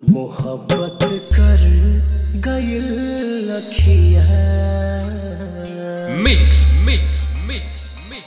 मोहब्बत कर गइल लखिया Mix, mix, mix, mix.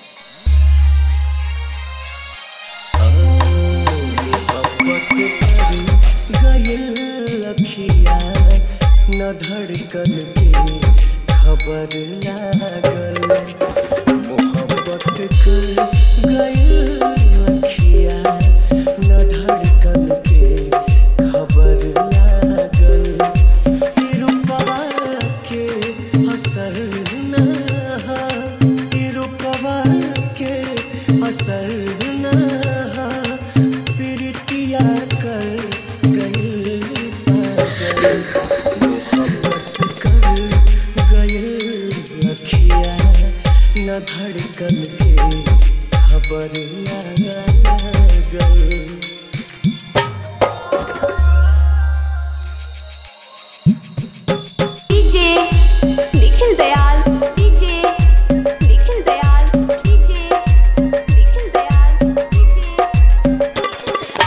मोहब्बत कर गइल लखिया न धड़कन के खबर लागल मोहब्बत कर गइल लखिया न धड़कन के खबर लागल ई रूपवा के असर न हा ई रूपवा के असर न हा प्रीतिया कर गइल पागल मोहब्बत कर गइल लखिया न धड़कन के खबर लागल DJ Nikhil Dayal DJ Nikhil Dayal DJ Nikhil Dayal DJ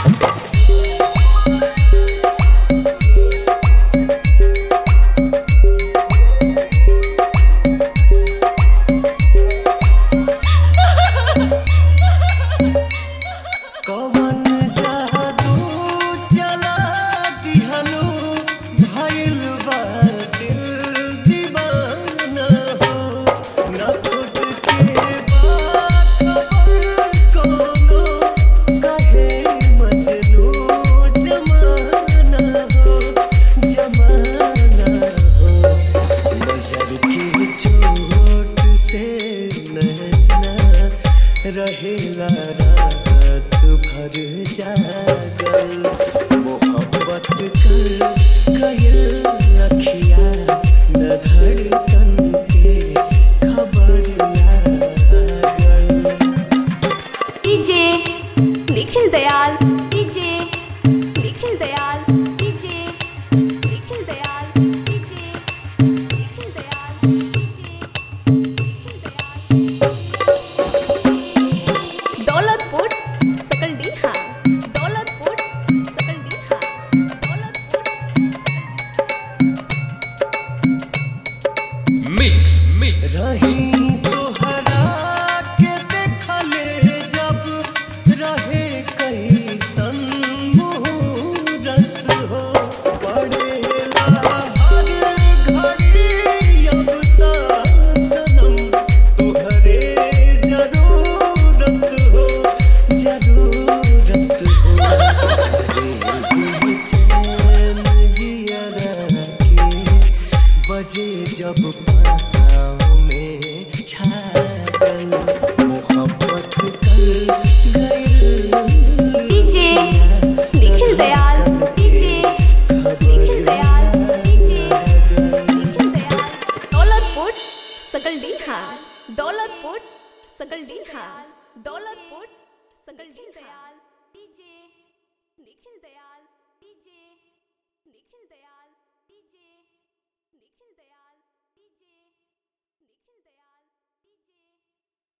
कवन जादू चला दिहलो भइल बा दिल दीवाना हो न खुद के बा खबर कोनो कहे मजनू जमाना हो जमाना हो नजर की चोट से नैना रहेला रात भर जागल मोहब्बत कर गइल अखिया न धड़कन के खबर लागल DJ Nikhil Dayal DJ Nikhil Dayal DJ Nikhil Dayal DJ Nikhil Dayal DJ Nikhil Dayal Daulatpur सकल डीहा दौलतपुर सकल डीहा दौलतपुर Mix, mix. रही तोहरा के देखले जब रहे कैसन मुहूर्त हो पड़ेला हर घड़ी अब ता सनम तोहरे जरूरत हो जरूरत हो रे चैन जियरा के बजे जब पाँव में छागल मोहब्बत कर गइल DJ Nikhil Dayal DJ Nikhil Dayal DJ Nikhil Dayal Daulatpur सकल डीहा दौलतपुर सकल डीहा दौलतपुर सकल Dayal DJ Nikhil Dayal DJ Nikhil Dayal DJ Nikhil Dayal